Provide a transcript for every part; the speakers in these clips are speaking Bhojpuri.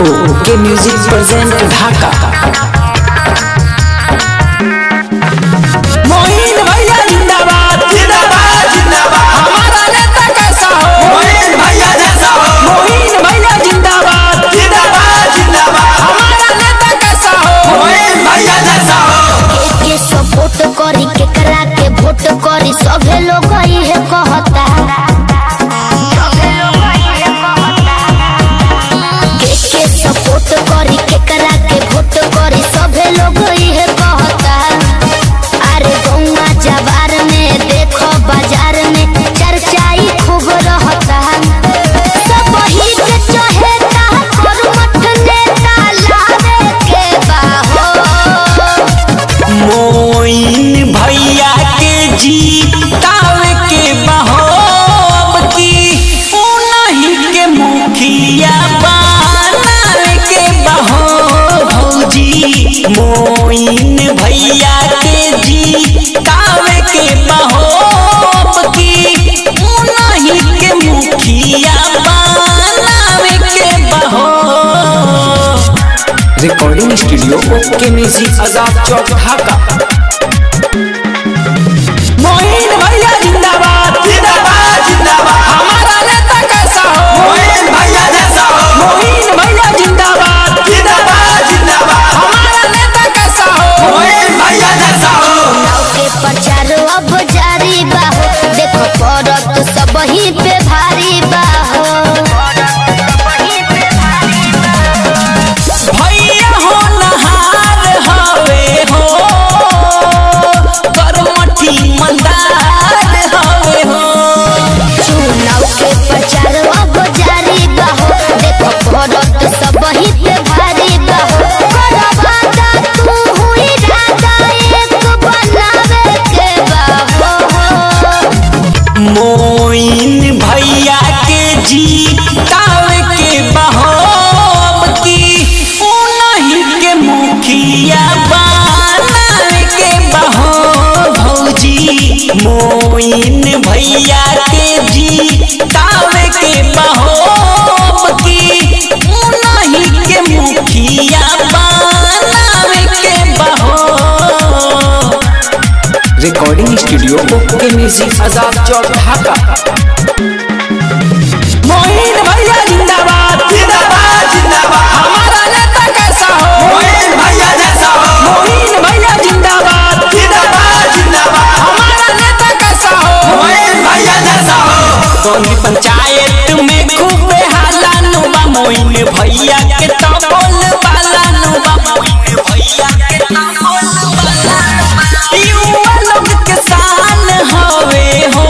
ओके म्यूजिक प्रेजेंट ढाका मोहिन भैया जिंदाबाद जिंदाबाद जिंदाबाद हमारा नेता कैसा हो मोहिन भैया जैसा हो मोहिन भैया जिंदाबाद जिंदाबाद जिंदाबाद हमारा नेता कैसा हो मोहिन भैया जैसा हो के सपोर्ट करी केकरा के वोट करी सभे लोग इहे कहता के के सपोर्ट करी केकरा के वोट करी सभे लोग इहे कहता अरे गौवा जवार में देखो बाजार में चर्चाई खूब रहता सब ही के चहेता और मठ नेता लावे के बाहो मोइन भैया के जीतावे के बहोब की उनही के मुखिया बनावे के बहो भौजी मोइन भैया के जीतावे के बहोब की उनही के मुखिया बनावे के बहो recording studio okay music Azad Chowk Dhaka Mohin भैया जिंदाबाद जिंदाबाद जिंदाबाद हमारा नेता कैसा हो मोहिन भैया जैसा हो मोहिन भैया जिंदाबाद जिंदाबाद जिंदाबाद हमारा नेता कैसा हो मोहिन भैया जैसा हो चुनाव के प्रचार अब जारी बा हो देखो पड़त सब ही पे भारी बा हो भैया हो नहार हवे हो करमठी मंदार हवे हो चुनाव के प्रचार अब जारी बा हो देखो पड़त सब ही पे भारी बा हो करवादा तू हुई राजा एक बनावे के बा हो मोइन भैया के जीतावे के बहोब की उनही के मुखिया बनावे के बहो भौजी मोइन भैया के जीतावे के बहोब की उनही के मुखिया बनावे के बहो recording studio okay music Azad Chowk Dhaka Mohin भैया जिंदाबाद जिंदाबाद जिंदाबाद हमारा नेता कैसा हो मोहिन भैया जैसा हो मोहिन भैया जिंदाबाद जिंदाबाद जिंदाबाद हमारा नेता कैसा हो मोहिन भैया जैसा हो कौन पंचायत में खूब हाला नुबा मोइन भैया के तो बोल बाला नुबा मोइन भैया के तो बोल बाला युवा लोग के शान हवे हो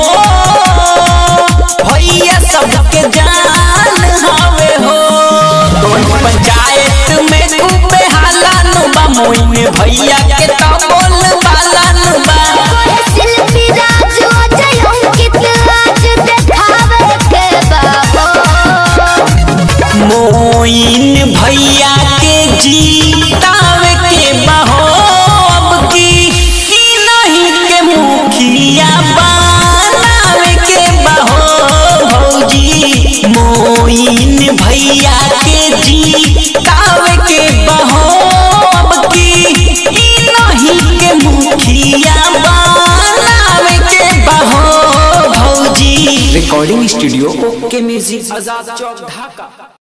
भैया सबके जान हवे हो कौन पंचायत में खूब हाला नुबा मोइन भैया के तो बोल बाला नुबा कोई शिल्पी राज अजय अंकित आज देखावे के बा हो मोइन भैया के जीतावे के बहोब की ई नहीं के मुखिया बनावे के बहो भौजी मोइन भैया के जीतावे के बहोब की ई नहीं के मुखिया बनावे के बहो भौजी recording studio okay music Azad Chowk ढाका